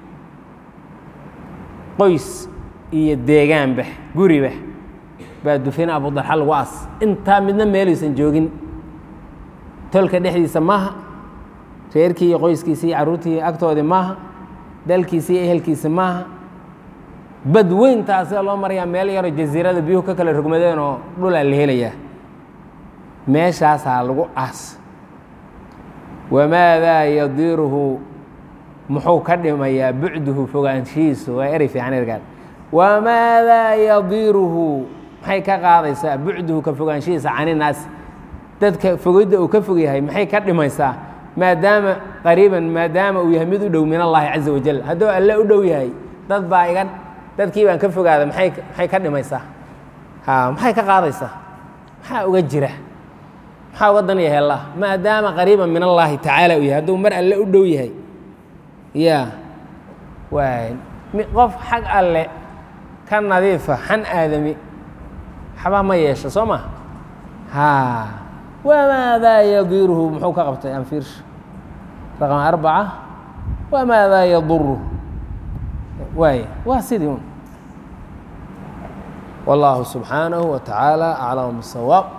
qoys iyo deegaanba guriba baa dufina abudalxa lagu as intaa midna meelaysan joogin tolka dhexdiisa maaha reerkii iyo qoyskiisi iyo carruurtii agtoodii maaha dalkiisi iyo ehelkiisa maaha bad weyntaasee loo marayaa meel yaroo jasiirada biyuhu ka kala rogmadeen oo dhulaa la helayaa meeshaasaa lagu as wamaadaa yadiiruhu muxuu ka dhimayaa bucduhu fogaanshihiisu waa erey fiican ergaan wamaadaa yadiiruhu maxay ka qaadaysaa bucduhu ka fogaanshihiisa caninaas dadka fogidda uu ka fog yahay maxay ka dhimaysaa maadaama qariiban maadaama uu yahay mid u dhow min allaahi caza wajal hadduu alle u dhow yahay dad baa iga dadkii baan ka fogaada maay maxay ka dhimaysaa ha maxay ka qaadaysaa maxaa uga jira maxaa uga dan yahay allah maadaama qariiban min allaahi tacaala uu yahay hadduu mar alle u dhow yahay ya waay qof xag alle ka nadiifa xan aadami waxba ma yeesha soo ma ha wamaadaa yadiiruhu muxuu ka qabtay anfiirsha raqam arbaca wamaadaa yaduru waay waa sidii un wallaahu subxaanahu wa tacaala aclam bisawaab